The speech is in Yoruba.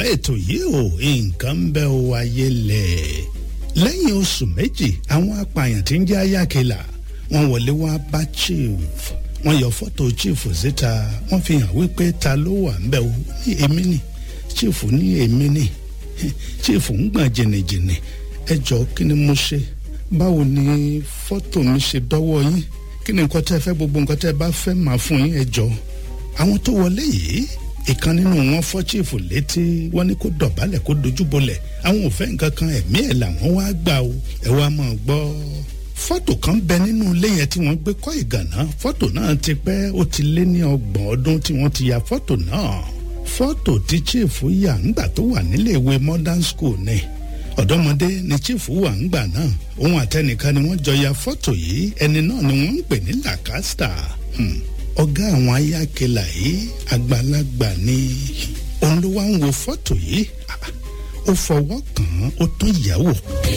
ètò yìí o nǹkan ń bẹ o ayé lẹ̀ lẹ́yìn oṣù méjì àwọn apààyàn tí ń jẹ́ ayákẹ́là wọ́n wọlé wá bá chief wọ́n yọ fọ́tò chief síta wọ́n fi hàn wípé ta ló wà ń bẹ o ní èmi ni chief ní èmi ni chief ń gbọ̀n jìnnìjìnnì ẹ jọ kí ni mo ṣe báwo ni fọ́tò mi ṣe dọ́wọ́ yín kí ni nǹkan tẹ́ fẹ́ gbogbo nǹkan tẹ́ bá fẹ́ máa fún yín ẹ jọ àwọn tó wọlé yìí ìkan nínú wọn fọ́ chiefu létí wọ́n ní kó dọ̀bálẹ̀ kó dojúbolẹ̀ àwọn ò fẹ́ nǹkan kan ẹ̀mí ẹ̀ làwọn wá gbà o ẹ wá máa gbọ́ fọ́tò kan bẹ nínú ilé yẹn tí wọ́n gbé kọ́ ìgànná fọ́tò náà ti pẹ́ ó ti lé ní ọgbọ̀n ọdún tí wọ́n ti ya fọ́tò náà fọ́tò tí chiefu yà ńgbà tó wà nílé ìwé modern school ni ọ̀dọ́mọdé ni chiefu wà ńgbà náà òun àtẹnìkan ni wọ́n jọ ya fọ́tò yìí ẹni náà ni wọ́n ń pè ní lacasta ọ̀gá àwọn ayákẹ́là yìí àgbàlagbà ni òun ló wá ń wo fọ́tò yìí ó fọwọ́ kàn án ó tún yẹ̀ wò.